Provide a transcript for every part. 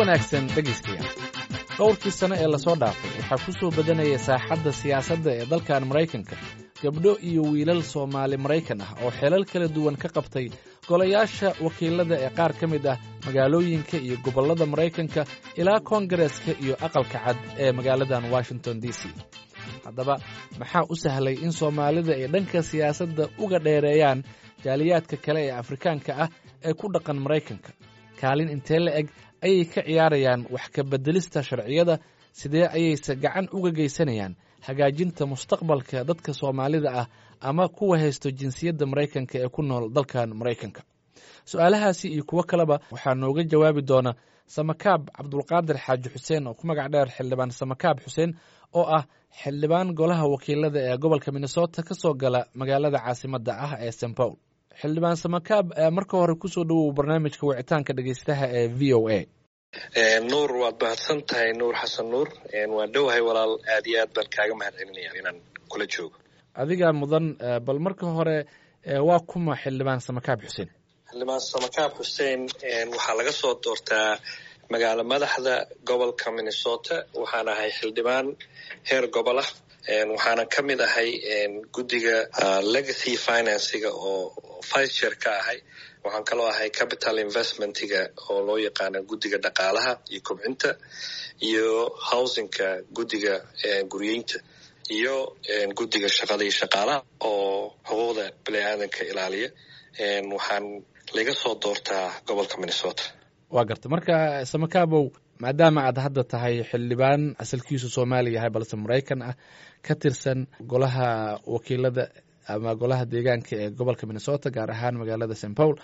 wanaagsan dhegaystayaal dhowrkii sano ee lasoo dhaafay waxaa ku soo badanaya saaxadda siyaasadda ee dalkan maraykanka gabdho iyo wiilal soomaali maraykan ah oo xeelal kala duwan ka qabtay golayaasha wakiilada ee qaar ka mid ah magaalooyinka iyo gobollada maraykanka ilaa koongareeska iyo aqalka cad ee magaaladan washington d c haddaba maxaa u sahlay in soomaalida ay dhanka siyaasadda uga dheereeyaan jaaliyaadka kale ee afrikaanka ah ee ku dhaqan maraykanka kaalin intee la eg ayay ka ciyaarayaan wax ka beddelista sharciyada sidee ayayse gacan uga geysanayaan hagaajinta mustaqbalka dadka soomaalida ah ama kuwa haysto jinsiyadda maraykanka ee ku nool dalkan maraykanka su-aalahaasi iyo kuwo kaleba waxaa nooga jawaabi doona samakaab cabdulqaadir xaaji xuseen oo ku magac dheer xildhibaan samakaab xuseen oo ah xildhibaan golaha wakiilada ee gobolka minnesota ka soo gala magaalada caasimadda ah ee st paul xildhibaan samakaab marka hore kusoo dhowow barnaamijka wicitaanka dhegeystaha ee v o a nuur waad mahadsan tahay nuur xasan nuur waan dhowahay walaal aad iyo aad baan kaaga mahad celinaya inaan kula joogo adigaa mudan bal marka hore waa kuma xildhibaan samakaab xuseen xildhibaan samakaab xuseen waxaa laga soo doortaa magaalo madaxda gobolka minnesota waxaan ahay xildhibaan heer gobol ah waxaana ka mid ahay guddiga legacy financiga oo vice chair ka ahay waxaan kaloo ahay capital investmentiga oo loo yaqaano guddiga dhaqaalaha iyo kobcinta iyo housingka guddiga guryeynta iyo guddiga shaqada iyo shaqaalaha oo xuquuqda bani aadanka ilaaliya waxaan laga soo doortaa gobolka minnesota waa garta marka samakaabow maadaama aad hadda tahay xildhibaan asalkiisu soomaaliya yahay balse maraykan ah ka tirsan golaha wakiilada ama golaha deegaanka ee gobolka minnesota gaar ahaan magaalada st paul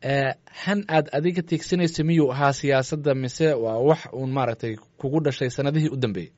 han aad adiga tiegsanaysa miyuu ahaa siyaasadda mise waa wax uun maaragtay kugu dhashay sanadihii u dambeeyey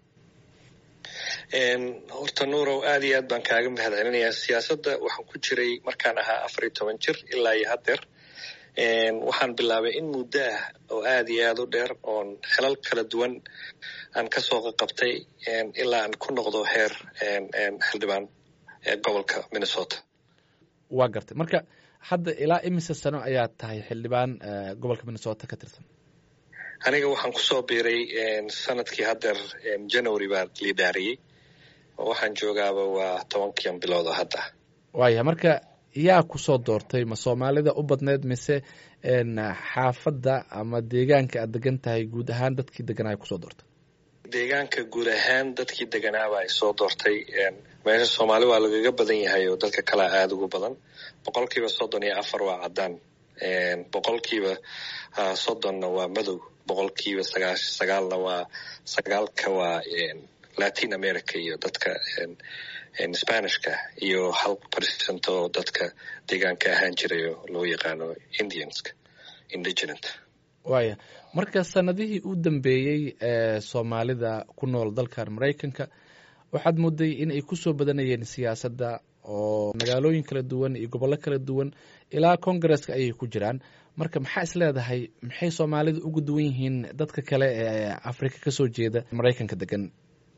horta nuurow aad iyo aad baan kaaga mahad celinayaa siyaasadda waxaan ku jiray markaan ahaa afar iyo toban jir ilaa iyo haddeer waxaan bilaabay in muddo ah oo aad iyo aad u dheer oon xelal kala duwan aan kasoo qaqabtay ilaa aan ku noqdo heer xildhibaan gobolka minnesota waa gartay marka hadda ilaa imise sano ayaad tahay xildhibaan gobolka minnesota ka tirsan aniga waxaan kusoo biiray sanadkii haddeer january baa liidaariyey waxaan joogaaba waa tobankian biloodo hadda waaya marka yaa kusoo doortay ma soomaalida u badneyd mise xaafadda ama deegaanka aad degan tahay guud ahaan dadkii deganaa kusoo doortay deegaanka guud ahaan dadkii deganaaba ay soo doortay meesha soomaali waa lagaga badan yahay oo dadka kalea aada ugu badan boqolkiiba soddon iyo afar waa caddaan boqolkiiba soddonna waa madow boqolkiiba sagaash sagaalna waa sagaalka waa latin america iyo dadka spanishka iyo hal percent oo dadka deegaanka ahaan jiray oo loo yaqaano indianska indigenant waaya marka sanadihii u dambeeyey ee soomaalida ku nool dalkan maraykanka waxaad mooday in ay kusoo badanayeen siyaasadda oo magaalooyin kala duwan iyo gobollo kala duwan ilaa congaresska ayay ku jiraan marka maxaa is leedahay maxay soomaalida uga duwan yihiin dadka kale ee afrika kasoo jeeda maraykanka degan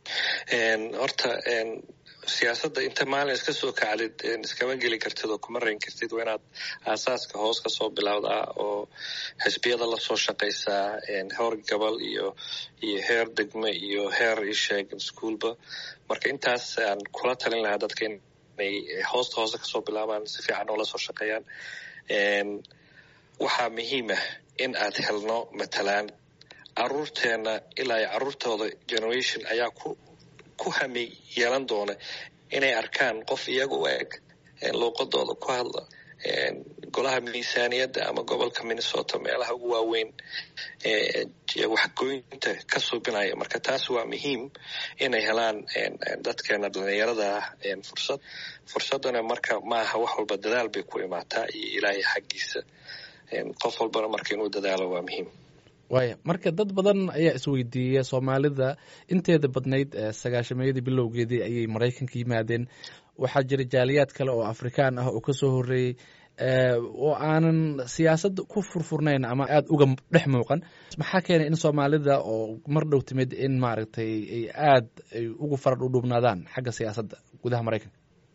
horta siyaasadda inta maalin iska soo kacdid iskama geli kartid oo kuma rayn kartid waa inaad aasaaska hoos kasoo bilowdaa oo xisbiyada lasoo shaqaysaa heer gobol iyo iyo heer degme iyo heer isheeg ischoolba marka intaas aan kula talin lahaa dadka inay hoosta hoose kasoo bilaabaan si fiican oo lasoo shaqeeyaan waxaa muhiimah in aad helno matalaan caruurteena ilaa iyo caruurtooda generation ayaa ku ku hami yeelan doona inay arkaan qof iyaga u eg luuqadooda ku hadla golaha miisaaniyadda ama gobolka minnesota meelaha ugu waaweyn waxgoynta ka suubinaya marka taas waa muhiim inay helaan dadkeena dhalinyarada ah fursad fursaddana marka maaha wax walba dadaal bay ku imaataa iyo ilaahay xaggiisa qof walbana marka inuu dadaalo waa muhiim waaya marka dad badan ayaa isweydiiya soomaalida inteeda badnayd sagaashameeyadii bilowgeedii ayay maraykanka yimaadeen waxaa jira jaaliyaad kale oo afrikaan ah oo kasoo horeeyey oo aanan siyaasadda ku furfurnayn ama aada uga dhex muuqan maxaa keenay in soomaalida oo mar dhow timid in maaragtay ay aad ay ugu farar udhubnaadaan xagga siyaasadda gudaha maraykanka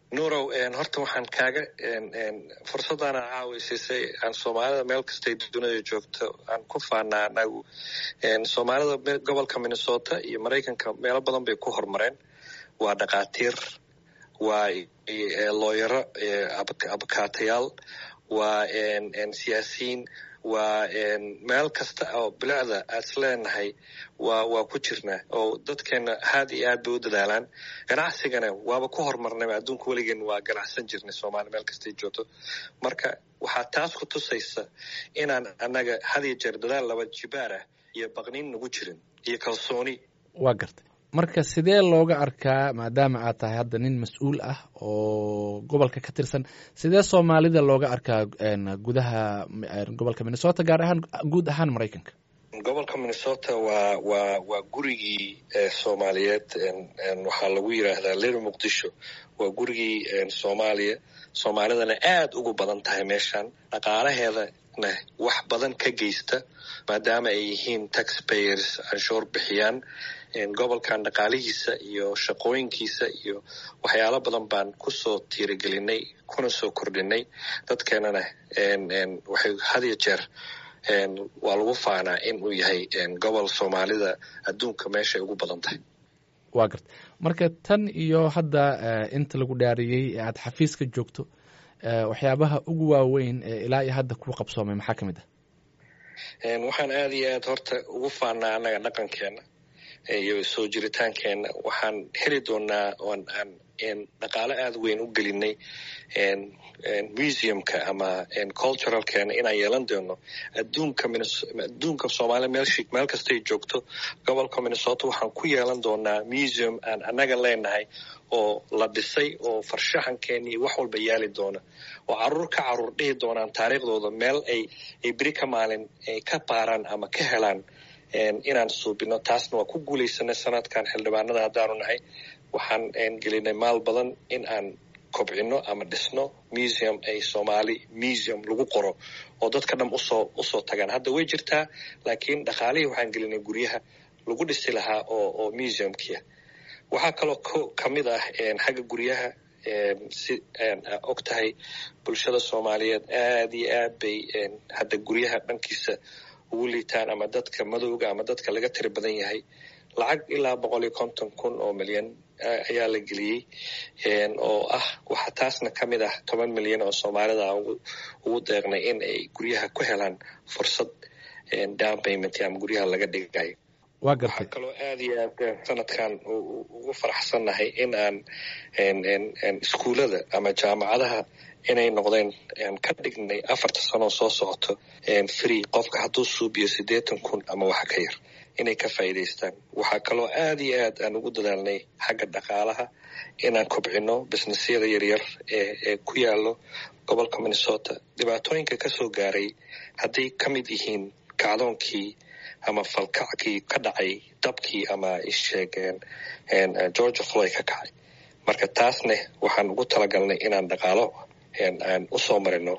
nuurow horta waxaan kaaga fursaddaana caawisiisay aan soomaalida meel kastay dunida joogto aan ku faanaa anagu soomaalida gobolka minnesota iyo maraykanka meelo badan bay ku horumareen waa dhakhaatiir waa looyaro abakaatayaal waa siyaasiyiin waa meel kasta oo bilicda aad is leenahay waa waa ku jirnaa oo dadkeena aad iyo aad bay u dadaalaan ganacsigana waaba ku horumarnayba adduunka weligeen waa ganacsan jirnay soomaaliya meel kastay joogto marka waxaa taas ku tusaysa inaan annaga had iyo jeer dadaal laba jibaar ah iyo baqniin nagu jirin iyo kalsooni waa gartay marka sidee looga arkaa maadaama aad tahay hadda nin mas-uul ah oo gobolka ka tirsan sidee soomaalida looga arkaa gudaha gobolka minnesota gaar ahaan guud ahaan maraykanka gobolka minnesota waa waa waa gurigii soomaaliyeed waxaa lagu yiraahdaa lir muqdisho waa gurigii soomaaliya soomaalidana aad ugu badan tahay meeshan dhaqaalaheedana wax badan ka geysta maadaama ay yihiin taxpayers canshuur bixiyaan gobolkan dhaqaalihiisa iyo shaqooyinkiisa iyo waxyaalo badan baan kusoo tiirigelinay kuna soo kordhinay dadkeenana waxay hadiyo jeer waa lagu faanaa in uu yahay gobol soomaalida adduunka meeshay ugu badan tahay waa garta marka tan iyo hadda inta lagu dhaariyey ee aad xafiiska joogto waxyaabaha ugu waaweyn ee ilaa iyo hadda ku qabsoomay maxaa ka mid ah waxaan aada iyo aad horta ugu faanaa annaga dhaqankeena iyo soo jiritaankeenna waxaan heli doonaa oon aan dhaqaalo aada weyn u gelinay museumka ama culturalkeena inaan yeelan doono adduunka adduunka soomaaliya meel meel kastay joogto gobolka minnesota waxaan ku yeelan doonaa museum aan annaga leenahay oo la dhisay oo farshaxankeena iyo wax walba yaali doona oo caruur ka caruur dhihi doonaan taariikhdooda meel ay ay beri ka maalin ay ka baaraan ama ka helaan inaan suubino taasna waa ku guulaysanay sanadkan xildhibaanada haddaanu nahay waxaan gelinay maal badan in aan kobcino ama dhisno museum ay soomaali museum lagu qoro oo dadka dham usoo usoo tagaan hadda way jirtaa laakiin dhaqaalihii waxaan gelinay guryaha lagu dhisi lahaa oo oo museumkia waxaa kaloo ka mid ah xagga guryaha si og tahay bulshada soomaaliyeed aad iyo aad bay hadda guryaha dhankiisa ugu liitaan ama dadka madowga ama dadka laga tiri badan yahay lacag ilaa boqol iyo konton kun oo milyan ayaa la geliyey oo ah waxa taasna ka mid ah toban milyan oo soomaalida ugu deeqnay in ay guryaha ku helaan fursad down payment ama guryaha laga dhigayo waxaa kaloo aada iyo aad sanadkan ugu faraxsannahay in aan iskuullada ama jaamacadaha inay noqdeen ka dhignay afarta sanoo soo socoto free qofka hadduu suubiyo siddeetan kun ama waxa ka yar inay ka faa'iidaystaan waxaa kaloo aada iyo aad aan ugu dadaalnay xagga dhaqaalaha inaan kobcino businessyada yaryar ee ee ku yaallo gobolka minnesota dhibaatooyinka ka soo gaaray hadday ka mid yihiin kacdoonkii ama falkackii ka dhacay dabkii ama isheegeen georgia floy ka kacay marka taasne waxaan ugu talagalnay inaan dhaqaalo aan usoo marino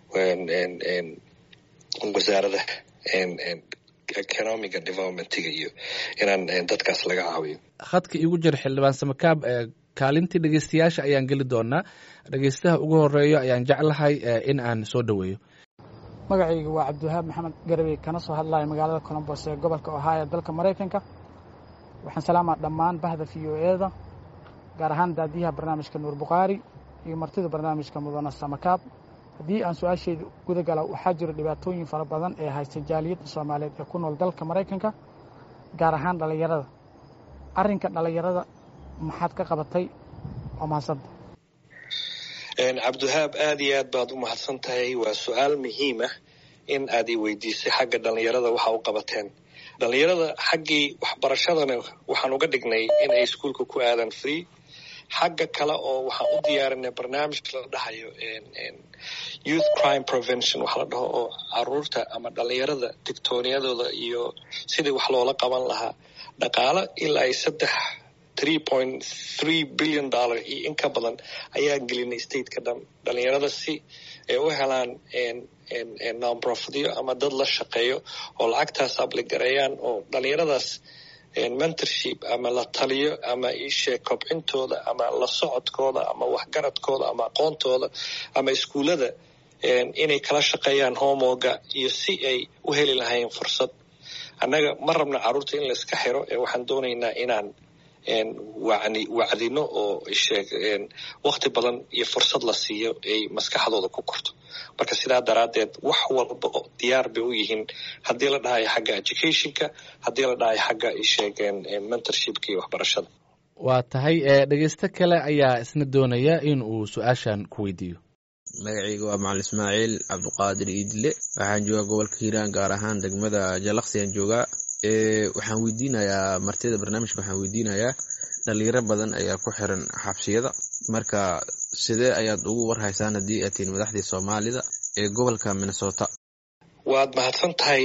wasaarada economiga developmentiga iyo inaan dadkaas laga caawiyo khadka iigu jira xildhibaan samakaab kaalintii dhegeystayaasha ayaan geli doonaa dhegeystaha ugu horeeyo ayaan jeclahay in aan soo dhoweeyo magacayga waa cabdiwahaab maxamed garabey kana soo hadlaya magaalada colombos ee gobolka ohio dalka maraykanka waxaan salaamaa dhammaan bahda v o eda gaar ahaan daadiyaha barnaamijka nuur bukhaari iyo martida barnaamijka mudana samakaab haddii aan su-aashayda guda gala waxaa jiro dhibaatooyin fara badan ee haysta jaaliyadda soomaaliyeed ee ku nool dalka maraykanka gaar ahaan dhallinyarada arrinka dhallinyarada maxaad ka qabatay waa mahadsanta cabdiwahaab aada iyo aad baad u mahadsan tahay waa su-aal muhiim ah in aad i weydiisay xagga dhallinyarada waxa u qabateen dhallinyarada xaggii waxbarashadana waxaan uga dhignay in ay iskuolka ku aadaan free xagga kale oo waxaan u diyaarinay barnaamij la dhahayo youth crime prevention waxa la dhaho oo caruurta ama dhallinyarada digtooniyadooda iyo sidii wax loola qaban lahaa dhaqaalo ilaa ay saddex three point three billion dollar iyo in ka badan ayaan gelinay stateka dhan dhallinyarada si ay u helaan nonprofityo ama dad la shaqeeyo oo lacagtaas abligareeyaan oo dhallinyaradaas mentorship ama la taliyo ama isheeg kobcintooda ama la socodkooda ama waxgaradkooda ama aqoontooda ama iskuullada inay kala shaqeeyaan homoga iyo si ay u heli lahayn fursad annaga ma rabna carruurta in la iska xiro ee waxaan doonaynaa inaan wani wacdino oo sheeg wakti badan iyo fursad la siiyo ay maskaxdooda ku korto marka sidaa daraaddeed wax walba oo diyaar bay u yihiin haddii la dhahayo xagga educationka haddii la dhahayo xagga isheegeen mentorshipka iyo waxbarashada waa tahay dhegeysto kale ayaa isna doonaya in uu su-aashan ku weydiiyo magacayga waa macalin ismaaciil cabduqaadir iidle waxaan joogaa gobolka hiiraan gaar ahaan degmada jalaqsiyan joogaa waxaan weydiinayaa martida barnaamijka waxaan weydiinayaa dhalinyaro badan ayaa ku xiran xabsiyada marka sidee ayaad ugu warhaysaan haddii aad tihiin madaxdii soomaalida ee gobolka minnesota waad mahadsan tahay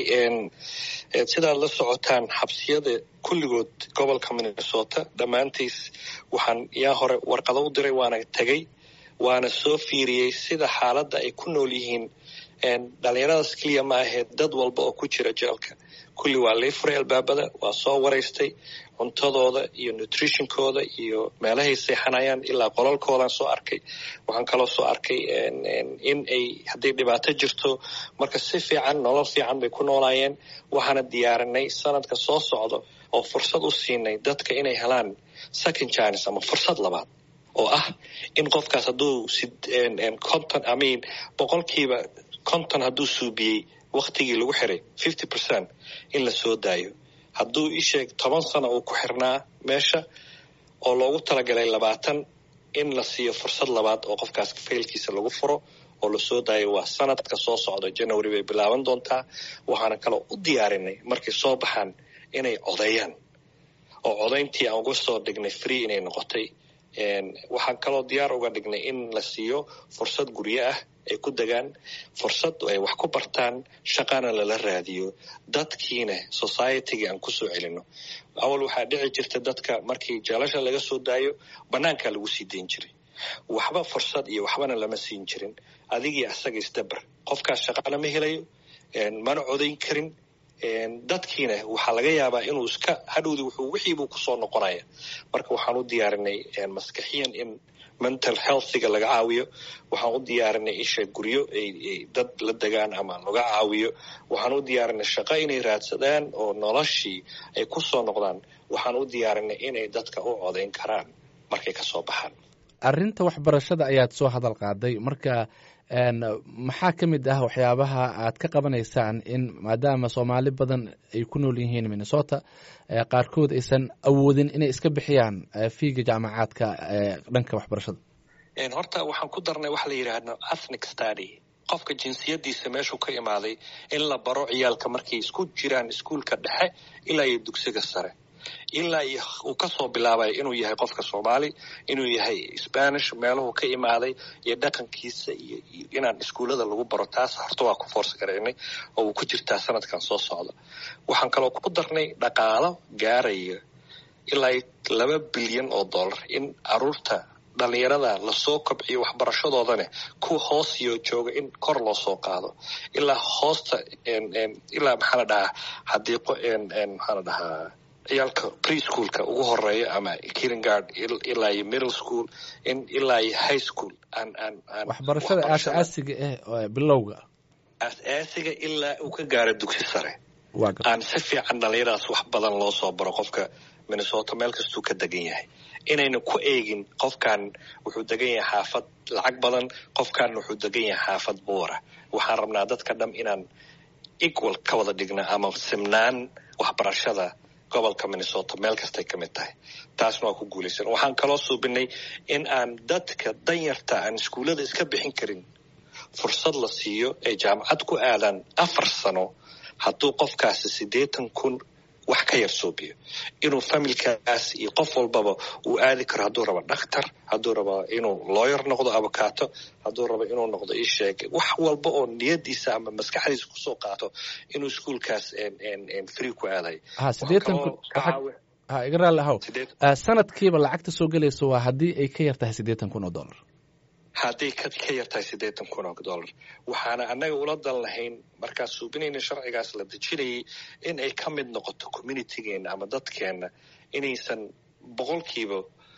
sidaad la socotaan xabsiyada kulligood gobolka minnesota dhammaantiis waxaan yaa hore warqado u diray waana tegey waana soo fiiriyey sida xaaladda ay ku nool yihiin dhalinyaradaas keliya ma ahee dad walba oo ku jira jeelka kulli waa lii furay albaabada waa soo waraystay cuntadooda iyo nutritionkooda iyo meelahay seexanayaan ilaa qolalkoodaan soo arkay waxaan kaloo soo arkay in ay hadday dhibaato jirto marka si fiican nolol fiican bay ku noolaayeen waxaana diyaarinay sanadka soo socdo oo fursad u siinay dadka inay helaan second chines ama fursad labaad oo ah in qofkaas hadduu conton amin boqolkiiba conton hadduu suubiyey waktigii lagu xiray fifty percent in la soo daayo hadduu isheeg toban sano uu ku xirnaa meesha oo loogu talagalay labaatan in la siiyo fursad labaad oo qofkaas faylkiisa lagu furo oo lasoo daayo waa sanadka soo socda january bay bilaaban doontaa waxaana kaloo u diyaarinay markay soo baxaan inay codeeyaan oo codayntii aan uga soo dhignay free inay noqotay waxaan kaloo diyaar uga dhignay in la siiyo fursad guryo ah ay ku degaan fursad ay wax ku bartaan shaqana lala raadiyo dadkiina societygii aan kusoo celino awal waxaa dhici jirta dadka markii jeelasha laga soo daayo banaankaa lagu sii dayn jiray waxba fursad iyo waxbana lama siin jirin adigii asaga isdabar qofkaas shaqana ma helayo mana codayn karin dadkiina waxaa laga yaabaa inuu iska hadhowdi wuxuu wixiibuu kusoo noqonaya marka waxaan u diyaarinay maskaxiyan in mental healthiga laga caawiyo waxaan u diyaarinay isha guryo ay dad la degaan ama laga caawiyo waxaan u diyaarinay shaqo inay raadsadaan oo noloshii ay kusoo noqdaan waxaan u diyaarinay inay dadka u codayn karaan markay kasoo baxaan arrinta waxbarashada ayaad soo hadal qaaday marka maxaa ka mid ah waxyaabaha aad ka qabanaysaan in maadaama soomaali badan ay ku nool yihiin minnesota qaarkood aysan awoodin inay iska bixiyaan fiiga jaamacaadka dhanka waxbarashada horta waxaan ku darnay waxa la yidhaahdo ethnic study qofka jinsiyadiisa meeshuu ka imaaday in la baro ciyaalka markay isku jiraan iskuulka dhexe ilaa iyo dugsiga sare ilaa uu kasoo bilaabay inuu yahay qofka soomaali inuu yahay spanish meeluhu ka imaaday iyo dhaqankiisa iyo inaan iskuullada lagu baro taas horta waa ku foorsa garaynay oo uu ku jirtaa sanadkan soo socda waxaan kaloo ku darnay dhaqaalo gaaraya ilaa laba bilyan oo dollar in caruurta dhalinyarada lasoo kobciyo waxbarashadoodane kuwa hoos iyo jooga in kor loo soo qaado ilaa hoosta ilaa maxaa la dhahaa hadiiqo maxaa la dhahaa ciyaalka preschoolka ugu horeeya ama kinegard ilaa iyo middle school in ilaa iyo high school waxbarashada aasaasiga ah bilowga aasaasiga ilaa uu ka gaaro dugsi sare aan si fiican dhalinyaradaas wax badan loo soo baro qofka minnesota meel kastuu ka degan yahay inayna ku eegin qofkan wuxuu degan yahay xaafad lacag badan qofkan wuxuu degan yahay xaafad buura waxaan rabnaa dadka dham inaan equal ka wada dhigna ama simnaan waxbarashada gobolka minnesota meel kastay ka mid tahay taasna waa ku guulaysan waxaan kaloo suubinay in aan dadka danyarta aan iskuullada iska bixin karin fursad la siiyo ay jaamacad ku aadaan afar sano hadduu qofkaasi siddeetan kun wax ka yar suubiyo inuu familkaas iyo qof walbaba uu aadi karo hadduu rabo dhakhtar hadduu rabo inuu looyer noqdo abokaato hadduu rabo inuu noqdo isheeg wax walba oo niyadiisa ama maskaxdiisa kusoo qaato inuu iskuolkaas free ku aadayo ha iga raalli ahow sanadkiiba lacagta soo gelaysa waa haddii ay ka yar tahay siddeetan kun oo dollar hadday ka ka yartahay siddeetan kun oo dollar waxaana annaga ula dan lahayn markaa suubinayna sharcigaas la dejinayay in ay ka mid noqoto communitigeena ama dadkeenna inaysan boqolkiiba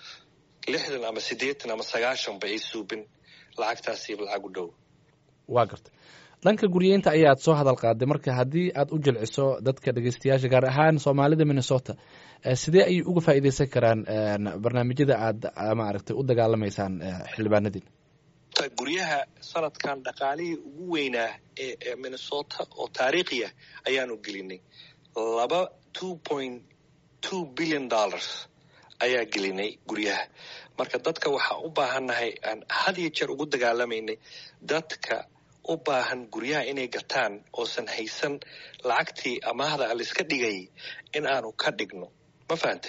lixdan ama siddeetan ama sagaashanba ay suubin lacagtaasiiba lacag u dhow waa garta dhanka guryeynta ayaad soo hadal qaaday marka haddii aad u jilciso dadka dhegeystayaasha gaar ahaan soomaalida minnesota sidee ayay uga faa'iideysan karaan barnaamijyada aad maaragtay u dagaalamaysaan xildhibaanadiin guryaha sanadkan dhaqaalihii ugu weynaa ee minnesota oo taariikhiya ayaanu gelinay laba two point two billion dollars ayaa gelinay guryaha marka dadka waxaa u baahannahay aan had iyo jeer ugu dagaalamaynay dadka u baahan guryaha inay gataan oosan haysan lacagtii amaahda aliska dhigay in aanu ka dhigno ma fahantay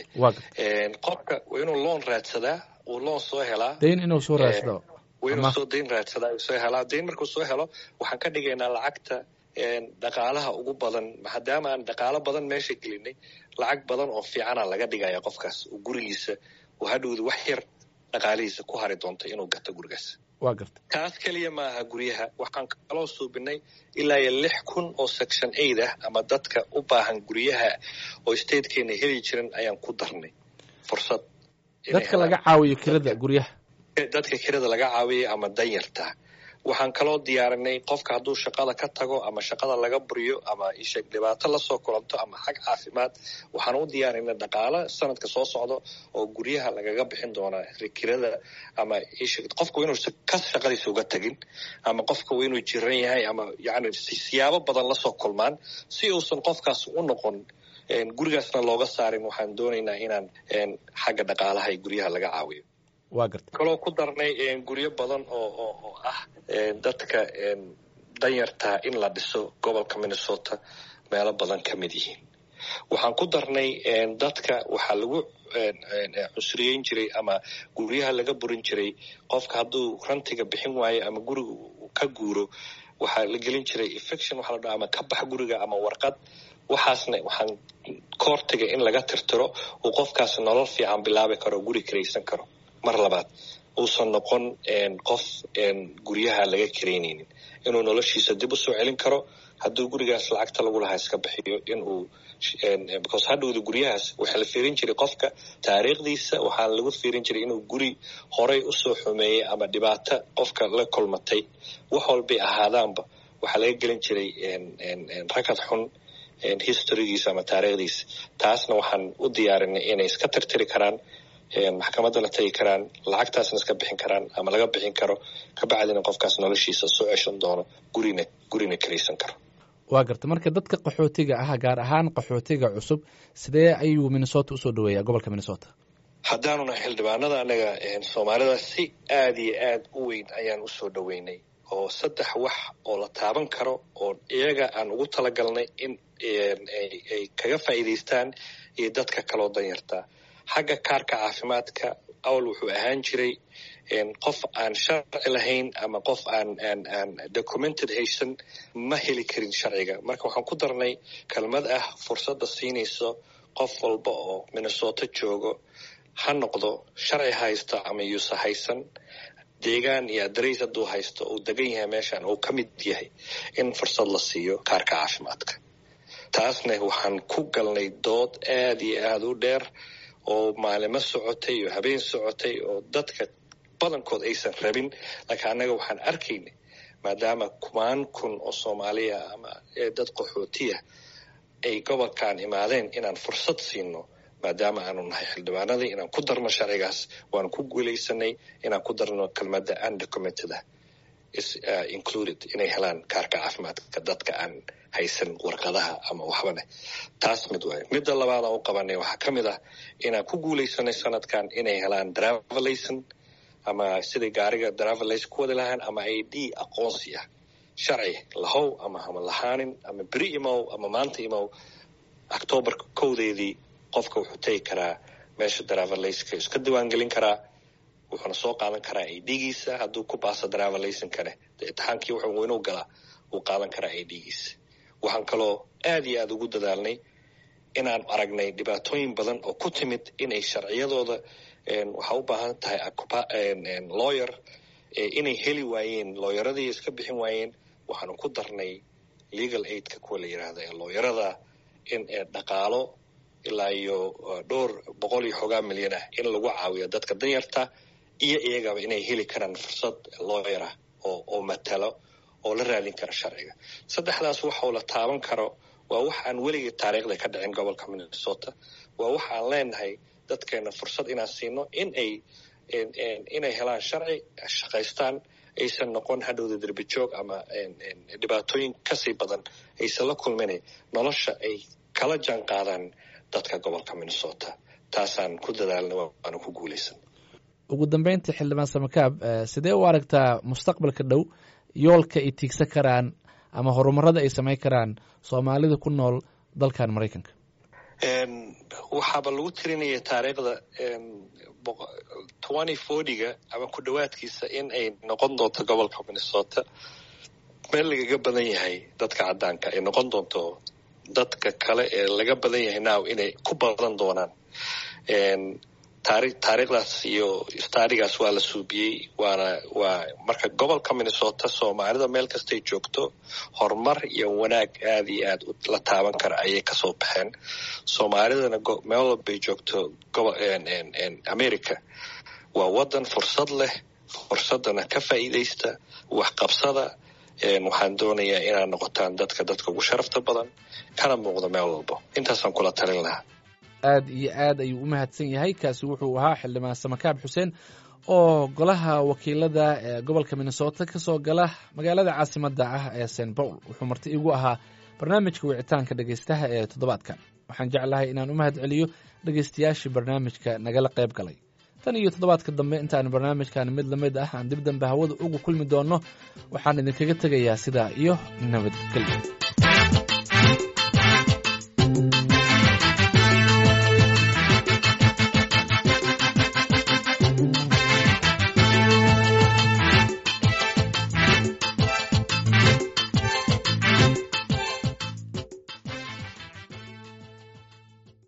qofka waa inuu loon raadsadaa uu loon soo helaa dayn inuu soo raadsado waa inuu soo dayn raadsadaa uu soo helaa dayn markuu soo helo waxaan ka dhigaynaa lacagta dhaqaalaha ugu badan maadaama aan dhaqaalo badan meesha gelinay lacag badan oo fiicana laga dhigaya qofkaas uu gurigiisa uu hadhowda wax yar dhaqaalihiisa ku hari doonta inuu gato gurigaas waa garta taas keliya maaha guryaha waxaan kaloo suubinay ilaa iyo lix kun oo section aid ah ama dadka u baahan guryaha oo statekeena heli jiran ayaan ku darnay fursad dadka laga caawiyo kirada guryaha dadka kirada laga caawiyay ama danyarta waxaan kaloo diyaarinay qofka hadduu shaqada ka tago ama shaqada laga buriyo ama isheeg dhibaato lasoo kulanto ama xag caafimaad waxaan u diyaarinay dhaqaalo sanadka soo socdo oo guryaha lagaga bixin doonaa kirada ama isheeg qofka inuu ka shaqadiisa uga tagin ama qofka inuu jiran yahay ama yani siyaabo badan lasoo kulmaan si uusan qofkaas u noqon gurigaasna looga saarin waxaan doonaynaa inaan xagga dhaqaalaha iyo guryaha laga caawiyo waa garta kaloo ku darnay guryo badan oo oo oo ah dadka danyartaa in la dhiso gobolka minnesota meelo badan ka mid yihiin waxaan ku darnay dadka waxaa lagu cusriyeyn jiray ama guryaha laga burin jiray qofka hadduu rantiga bixin waayo ama guriga ka guuro waxaa la gelin jiray infection waxaa la dhaha ama ka bax guriga ama warqad waxaasna waxaan koortiga in laga tirtiro uu qofkaas nolol fiican bilaabi karo guri kiraysan karo mar labaad uusan noqon qof guryaha laga karaynaynin inuu noloshiisa dib u soo celin karo hadduu gurigaas lacagta lagu lahaa iska bixiyo inuu because hadhowda guryahaas waxaa la fiirin jiray qofka taariikhdiisa waxaa lagu fiirin jiray inuu guri horay usoo xumeeyey ama dhibaato qofka la kulmatay wax walbay ahaadaanba waxaa laga gelin jiray rakad xun historygiisa ama taariikhdiisa taasna waxaan u diyaarinay inay iska tirtiri karaan maxkamadda la tagi karaan lacagtaasna iska bixin karaan ama laga bixin karo kabacdina qofkaas noloshiisa soo ceshan doono gurina gurina karaysan karo waa garta marka dadka qaxootiga ah gaar ahaan qaxootiga cusub sidee ayuu minnesota usoo dhaweeyaa gobolka minnesota haddaanuna xildhibaanada anaga soomaalida si aada iyo aad u weyn ayaan usoo dhaweynay oo saddex wax oo la taaban karo oo iyaga aan ugu talagalnay in ay kaga faa'iidaystaan iyo dadka kaloo danyartaa xagga kaarka caafimaadka awal wuxuu ahaan jiray qof aan sharci lahayn ama qof aan aan aan documented haysan ma heli karin sharciga marka waxaan ku darnay kelmad ah fursadda siinayso qof walba oo minnesota joogo ha noqdo sharci haysto ama yuusa haysan deegaan iyo adarays hadduu haysto uu degan yahay meeshan uu ka mid yahay in fursad la siiyo kaarka caafimaadka taasna waxaan ku galnay dood aada iyo aada u dheer oo maalimo socotay oo habeen socotay oo dadka badankood aysan rabin laakiin annaga waxaan arkaynay maadaama kumaan kun oo soomaaliya ama dad qaxootiya ay gobolkan imaadeen inaan fursad siino maadaama aanu nahay xildhibaanadii inaan ku darno sharcigaas waanu ku guulaysanay inaan ku darno kelmadda undocumented ah included inay helaan kaarka caafimaadka dadka aan haysan warqadaha ama waxbane taas mid waay midda labaad aan u qabanay waxaa ka mid ah inaan ku guulaysanay sanadkan inay helaan driverlayson ama siday gaariga driverlayson ku wadi lahaan ama i d aqoonsi ah sharci lahow ama hama lahaanin ama beri imow ama maanta imow octoobarka kowdeedii qofka wuxuu tegi karaa meesha driverlayska iska diiwaangelin karaa wuxuuna soo qaadan karaa i d-giisa hadduu ku baaso driverlaysonkane dee itixaankii wuxuu inuu galaa wuu qaadan karaa i d-giisa waxaan kaloo aada iyo aada ugu dadaalnay inaan aragnay dhibaatooyin badan oo ku timid inay sharciyadooda waxaa u baahan tahay lawyer inay heli waayeen looyaradii iska bixin waayeen waxaanu ku darnay legal aidka kuwa la yidhaahda ee looyarada in dhaqaalo ilaa iyo dhowr boqol iyo xoogaa milyan ah in lagu caawiyo dadka danyarta iyo iyagaba inay heli karaan fursad looyara oo oo matalo oo la raadin kara sharciga saddexdaas waxau la taaban karo waa wax aan weligii taariikhda ka dhicin gobolka minnesota waa wax aan leenahay dadkeena fursad inaan siino in ay inay helaan sharci shaqaystaan aysan noqon hadhowda derbi joog ama dhibaatooyin kasii badan aysan la kulminayn nolosha ay kala jaan qaadaan dadka gobolka minnesota taasaan ku dadaalna waana ku guulaysan ugu dambeyntii xildhibaan samakaab sidee u aragtaa mustaqbalka dhow yoolka ay tiigsan karaan ama horumarada ay samayn karaan soomaalida ku nool dalkan maraykanka waxaaba lagu tirinaya taariikhda twenty fortyga ama ku dhowaadkiisa in ay noqon doonto gobolka minnesota meel lagaga badan yahay dadka caddaanka ay noqon doonto dadka kale ee laga badan yahay now inay ku badan doonaan taari taariikhdaas iyo staadigaas waa la suubiyey waana waa marka gobolka minnesota soomaalida meel kastay joogto horumar iyo wanaag aada iyo aad la taaban kara ayay kasoo baxeen soomaalidana meel walbay joogto gobo america waa waddan fursad leh fursadana ka faa'iidaysta waxqabsada waxaan doonayaa inaad noqotaan dadka dadka ugu sharafta badan kana muuqda meel walbo intaasaan kula talin lahaa aad iyo aad ayuu u mahadsan yahay kaasi wuxuu ahaa xildhibaan samakaab xuseen oo golaha wakiilada ee gobolka minnesota ka soo gala magaalada caasimadda ah ee st paul wuxuu marti igu ahaa barnaamijka wicitaanka dhegaystaha ee toddobaadkan waxaan jeclahay inaan u mahad celiyo dhegaystayaashii barnaamijka nagala qayb galay tan iyo toddobaadka dambe intaan barnaamijkan mid la mid ah aan dib dambe hawada ugu kulmi doonno waxaan idinkaga tegayaa sidaa iyo nabadgelyo